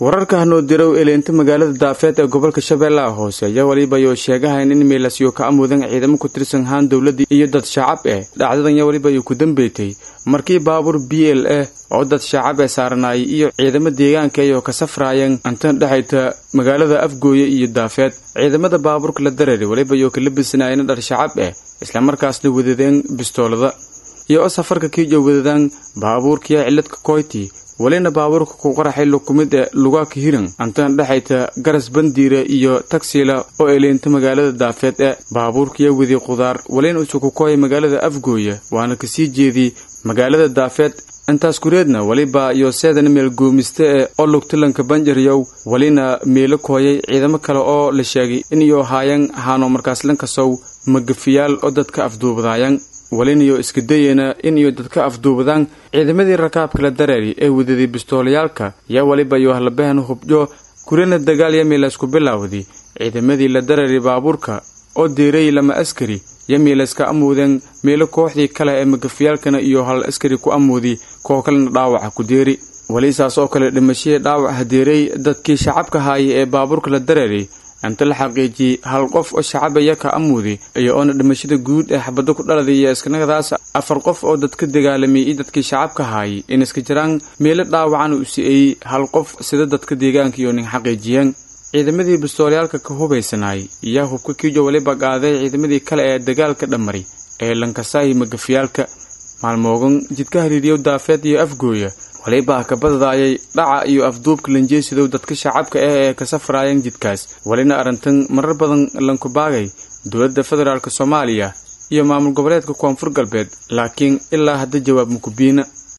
wararka hanoo dirow eleenta magaalada daafeed ee gobolka shabeellaha hoose ayaa weliba yoo sheegahayn in meelasyo ka amudan ciidamo ku tirsan haan dowladii iyo dad shacab eh dhacdadan yaa weliba uu ku dambeeytay markii baabuur b l ah oo dad shacab ee saaranayay iyo ciidamo deegaanka ayoo ka safraayeen antan dhexayta magaalada afgooye iyo daafeed ciidamada baabuurka la dareeray weliba yoo ka labisanaayeen dhar shacab ah islamarkaasna wadadeen bistoolada iyo oo safarka kiijo wadadaan baabuurkiya ciladka koyti welina baabuurka ku qaraxay lukumid ee lugaaka hiran antan dhexayta garas bandiira iyo tagsila oo eleenta magaalada daafeed ee baabuurkiya wadi qudaar welina usukukooya magaalada afgooya waana kasii jeedii magaalada daafeed intaas kureedna weliba iyo seedan meel goomiste ee oo lugtilanka banjaryow welina meelo kooyay ciidamo kale oo la sheegay inayoo haayaan haano markaas lankasow magafiyaal oo dadka afduubadaayan welinayo iska dayena inayo dadka afduubadaan ciidamadii rakaabka la dareeri ee wadaday bistoolayaalka yaa weliba iyo hallabahan hubjo kurina dagaal yamiilaysku bilaawday ciidamadii la dareeri baabuurka oo deeray lama askari yamiilayska amuudeen meelo kooxdii kale ee magafiyaalkana iyo hal askari ku amuudi koo kalena dhaawaca ku deeri welisaas oo kale dhimashihii dhaawac hadeeray dadkii shacabka haaya ee baabuurka la dareeray inta la xaqiijiyey hal qof oo shacabaya ka amuudi iyo oona dhimashada guud ee xabaddo ku dhaladay iyo iskanagadaas afar qof oo dadka dagaalamay iyo dadkii shacabka haayay in iska jiraan meelo dhaawacan u si-eeyey hal qof sida dadka deegaanka iyo nin xaqiijiyeen ciidamadii bistoolayaalka ka hubaysanaayay iyaa hubka kiijo weliba qaaday ciidamadii kale ee dagaalka dhammaray ee lankasaayi magafiyaalka maalmoogan jidka hariiriyow daafeed iyo afgooya weliba ka badadaayay dhaca iyo afduubka lanjeesidow dadka shacabka ah ee ka safraayeen jidkaas welina arrintan marar badan lankubaagay dowladda federaalk soomaaliya iyo maamul goboleedka koonfur galbeed laakiin ilaa hadda jawaab mukubiina